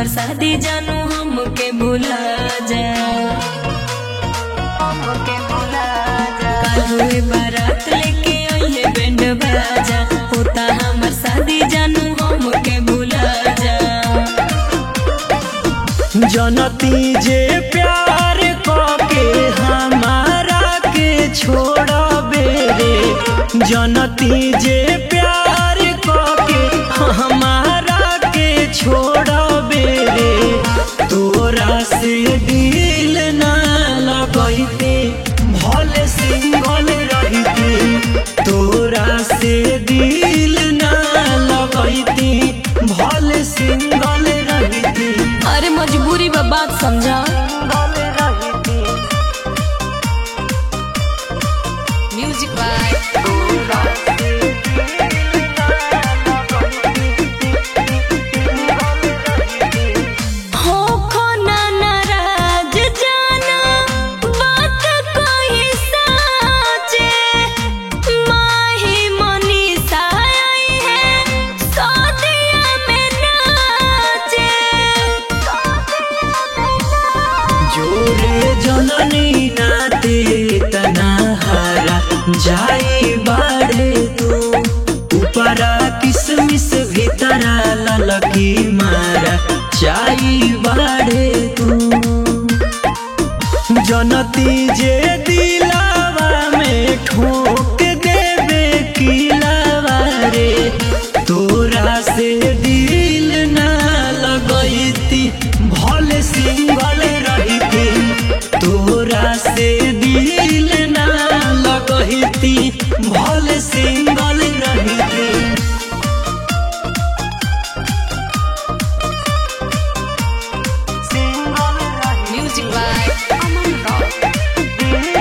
हमर शादी जानू हमके भुला जा हमके भुला जा कालुए बारात लेके आइए बैंड बाजा होता हमर शादी जानू हमके भुला जा जनती जे प्यार के हमारा के छोड़बे रे जनती जे प्यार के हमारा के छोड़बे रे तोरा से दिल ना लगैते भले सिंगल रहती तोरा से दिल ना लगैती भले सिंगल रहती अरे मजबूरी बा बात समझा म्यूजिक बाय हो खो ना नाराज जाना बात कोई साचे माही मनीषा आई है सौदिया में नाचे जोरे जननी नाते तना हारा जाई बाड़े तू ऊपरा किसमिस भीतरा ललकी मारा जाई बाड़े तू जनती जे दिलावा में ठोक देवे किलावा रे तोरा से दिल ना लगैती भले सिंगल रहती तोरा से दिल ना लगैती भले सिंगल रहती म्यूजिक बाय अमन रॉक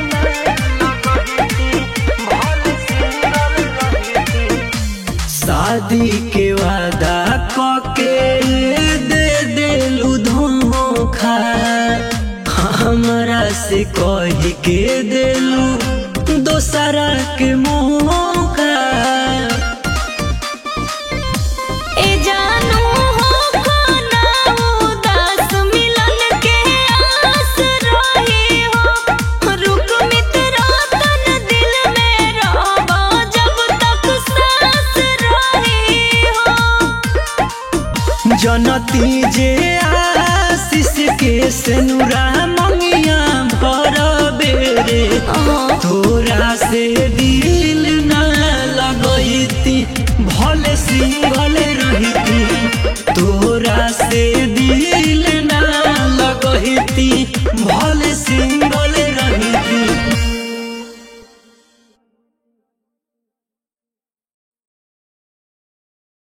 शादी के वादा कके दे देलू धोखा हमरा से कह के देलू दोसरा के मौका ए जानू हो खाना उदास मिलन के आस रही हो रुक मित्रा तन दिल में रहबा जब तक सांस रही हो जनती जे आशीष के सेनुरा मंगिया भर बेरे तोरा से दिल ना लगैती भले सिंगल रहती तोरा से